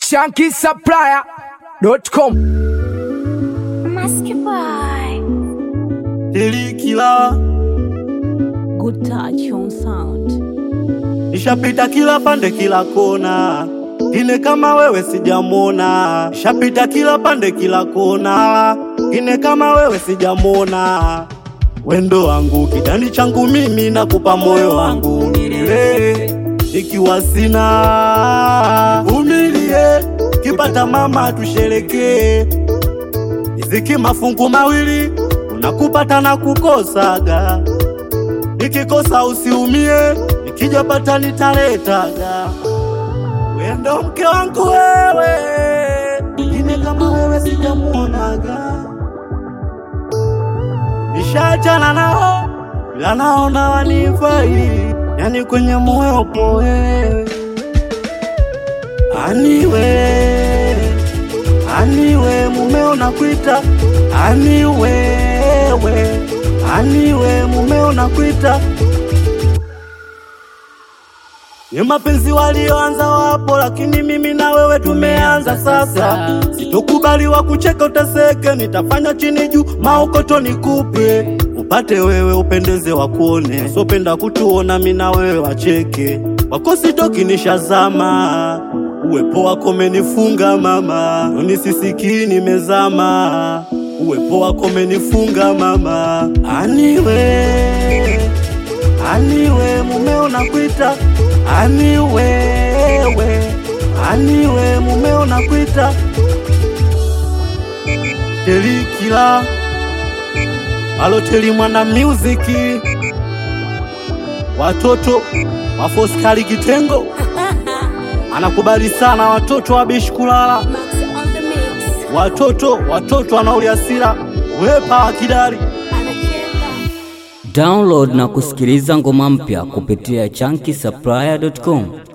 shankisupplier.com Mask boy. Delikila Good touch on sound. nishapita kila pande kila kona, ine kama wewe sijamona. Nishapita kila pande kila kona, ine kama wewe sijamona. Wendo wangu kidani changu mimi nakupa moyo wangu nilele, ikiwa sina umilie, kipata mama tusherekee Riziki mafungu mawili, unakupata na kukosaga. Nikikosa usiumie, nikijapata nitaletaga. Wendo mke wangu wewe, ine kama wewe sijamuonaga. Nishaachana nao, ila naona wanifai, yani kwenye moyo upo wewe. Aniwe Aniwe mumeo nakwita, aniwewe, aniwe mumeo nakwita. Ni mapenzi walioanza wapo, lakini mimi na wewe tumeanza sasa. Sitokubali wa kucheka uteseke, nitafanya chini juu maokoto nikupe, upate wewe upendeze wakuone, sopenda kutuona mimi na wewe wacheke, wako sitoki nishazama Uwepo wako menifunga mama, unisisikii nimezama. Uwepo wako menifunga mama, aniwe aniwe mumeo nakwita, aniwewe aniwe mumeo nakwita. Telikila aloteli mwana muziki, watoto wafoskali kitengo anakubali sana watoto wa bishi kulala, Max on the mix. watoto watoto wanaoliasira wepa wa kidari Anacheza. Download na kusikiliza ngoma mpya kupitia chunky supplier.com.